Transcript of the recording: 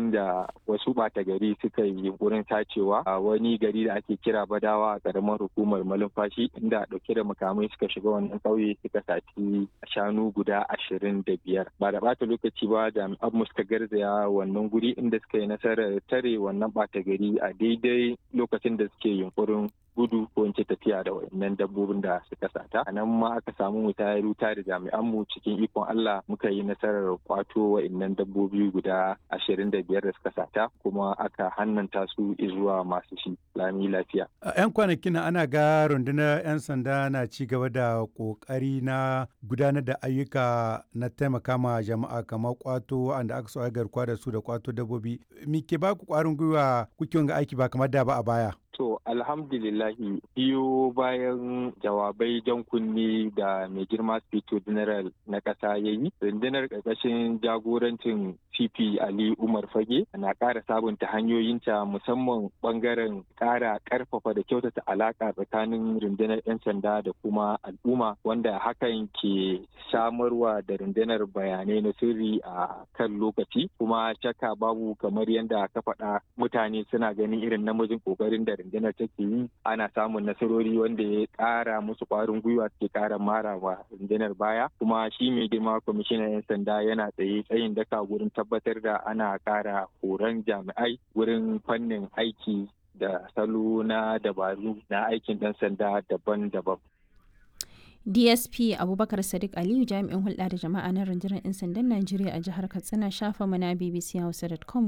da wasu ɓata gari suka yi yunkurin tacewa a wani gari da ake kira badawa a ƙaramar hukumar malumfashi inda ɗauke da makamai suka shiga wannan ƙauye suka saci shanu guda ashirin da biyar ba da ɓata lokaci ba jami'an mu suka garzaya wannan guri inda suka yi nasarar tare wannan ɓata gari a daidai lokacin da suke yunkurin gudu ko in ce tafiya da wayannan dabbobin da suka sata a nan ma aka samu mu tayar wuta da jami'an mu cikin ikon Allah muka yi nasarar kwato wayannan dabbobi guda ashirin da biyar da suka sata kuma aka hannanta su zuwa masu shi lami lafiya. A 'yan kwanakin ana ga rundunar 'yan sanda na ci gaba da kokari na gudanar da ayyuka na taimaka ma jama'a kamar kwato wanda aka so garkuwa da su da kwato dabbobi. Me ke ba ku kwarin gwiwa kuke ga aiki ba kamar da ba a baya? To alhamdulillahi biyo bayan jawabai jan kunni da mai girma Spito General na ƙasa ya yi, rundunar ƙarƙashin jagorancin CP Ali Umar Fage na ƙara sabunta hanyoyinta musamman ɓangaren ƙara ƙarfafa da kyautata alaƙa tsakanin rundunar 'yan sanda da kuma al'umma wanda hakan ke samarwa da rundunar bayanai na sirri a kan lokaci kuma shakka babu kamar yadda ka faɗa mutane suna ganin irin namijin ƙoƙarin da rundunar take yi ana samun nasarori wanda ya ƙara musu ƙwarin gwiwa suke ƙara mara wa rundunar baya kuma shi mai girma kwamishinan 'yan sanda yana tsaye tsayin daka wurin tabbatar da ana ƙara horon jami'ai wurin fannin aiki da salo na dabaru na aikin ɗan sanda daban-daban. dsp abubakar sadiq aliyu jami'in hulɗa da jama'a na rundunar 'yan sandan najeriya a jihar katsina shafa mana bbc hausa.com